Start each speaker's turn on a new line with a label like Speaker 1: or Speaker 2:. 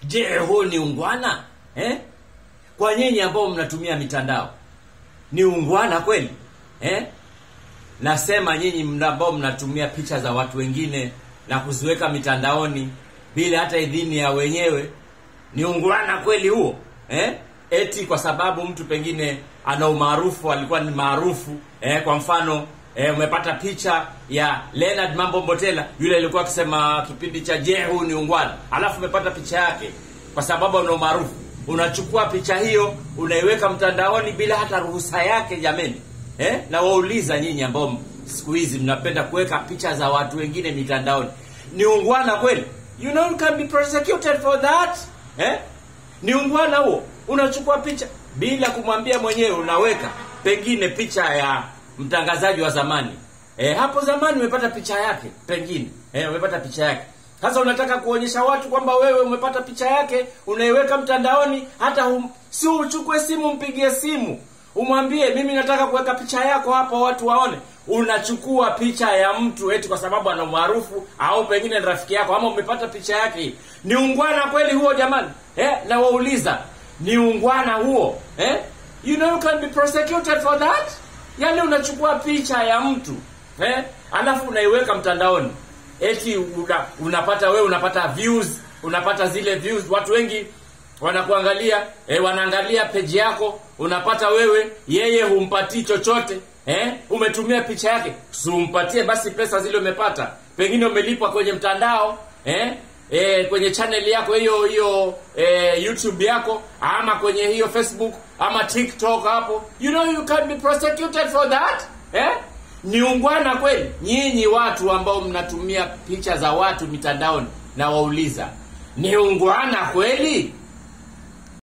Speaker 1: je huu ni ungwana eh? kwa nyinyi ambao mnatumia mitandao ni ungwana kweli eh? nasema nyinyi mna- ambao mnatumia picha za watu wengine na kuziweka mitandaoni bila hata idhini ya wenyewe ni ungwana kweli huo eh? eti kwa sababu mtu pengine ana umaarufu alikuwa ni maarufu eh? kwa mfano eh, umepata picha ya Leonard Mambo Mbotela yule alikuwa akisema kipindi cha je huu ni ungwana alafu umepata picha yake kwa sababu ana umaarufu unachukua picha hiyo unaiweka mtandaoni bila hata ruhusa yake jameni eh? na wauliza nyinyi ambao m- siku hizi mnapenda kuweka picha za watu wengine mitandaoni ni ungwana kweli you know you can be prosecuted for that eh? ni ungwana huo unachukua picha bila kumwambia mwenyewe unaweka pengine picha ya mtangazaji wa zamani eh, hapo zamani umepata picha yake pengine eh, umepata picha yake sasa unataka kuonyesha watu kwamba wewe umepata picha yake unaiweka mtandaoni hata um, si uchukue simu mpigie simu umwambie mimi nataka kuweka picha yako hapa watu waone unachukua picha ya mtu eti kwa sababu ana umaarufu au pengine ni rafiki yako ama umepata picha yake hii ni ungwana kweli huo jamani eh, na wauliza ni ungwana huo eh? you know you can be prosecuted for that yaani unachukua picha ya mtu eh? alafu unaiweka mtandaoni eti una, unapata wewe unapata views unapata zile views watu wengi wanakuangalia eh, wanaangalia peji yako unapata wewe yeye humpatii chochote eh? umetumia picha yake siumpatie basi pesa zile umepata pengine umelipwa kwenye mtandao eh? Eh, kwenye channel yako hiyo hiyo eh, youtube yako ama kwenye hiyo facebook ama tiktok hapo you know you can be prosecuted for that eh? ni ungwana kweli nyinyi watu ambao mnatumia picha za watu mitandaoni na wauliza ni ungwana kweli